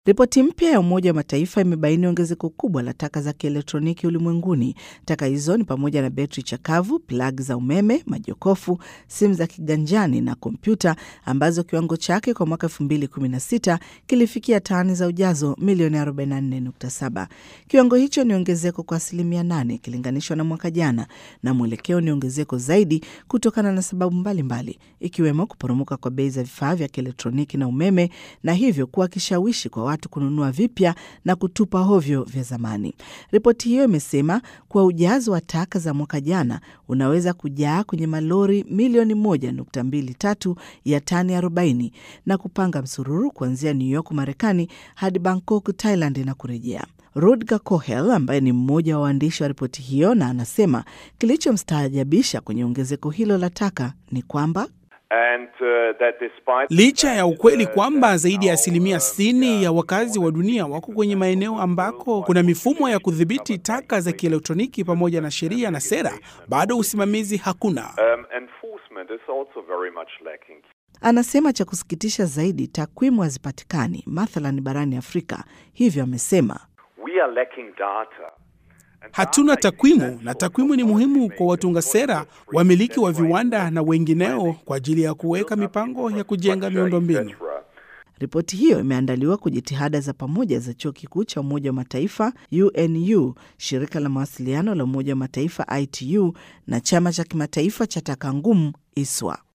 Ripoti mpya ya Umoja wa Mataifa imebaini ongezeko kubwa la taka za kielektroniki ulimwenguni. Taka hizo ni pamoja na betri chakavu, plagi za umeme, majokofu, simu za kiganjani na kompyuta, ambazo kiwango chake kwa mwaka 2016 kilifikia tani za ujazo milioni 44.7. Kiwango hicho ni ongezeko kwa asilimia 8 ikilinganishwa na mwaka jana, na mwelekeo ni ongezeko zaidi kutokana na sababu mbalimbali, ikiwemo kuporomoka kwa bei za vifaa vya kielektroniki na umeme, na hivyo kuwa kishawishi kwa watu kununua vipya na kutupa hovyo vya zamani. Ripoti hiyo imesema kuwa ujazo wa taka za mwaka jana unaweza kujaa kwenye malori milioni 1.23 ya tani 40 na kupanga msururu kuanzia New York Marekani hadi Bangkok Thailand na kurejea. Rutger Kohel ambaye ni mmoja wa waandishi wa ripoti hiyo, na anasema kilichomstaajabisha kwenye ongezeko hilo la taka ni kwamba And, uh, that despite Licha ya ukweli kwamba zaidi ya asilimia 60 ya wakazi wa dunia wako kwenye maeneo ambako kuna mifumo ya kudhibiti taka za kielektroniki pamoja na sheria na sera, bado usimamizi hakuna. um, enforcement is also very much lacking. Anasema cha kusikitisha zaidi, takwimu hazipatikani mathalan barani Afrika. Hivyo amesema We are lacking data. And Hatuna data is takwimu, essential na takwimu ni muhimu kwa watunga sera, wamiliki wa viwanda na wengineo kwa ajili ya kuweka mipango ya kujenga miundombinu. etc. Ripoti hiyo imeandaliwa kwa jitihada za pamoja za chuo kikuu cha Umoja wa Mataifa UNU, shirika la mawasiliano la Umoja wa Mataifa ITU na chama cha kimataifa cha taka ngumu ISWA.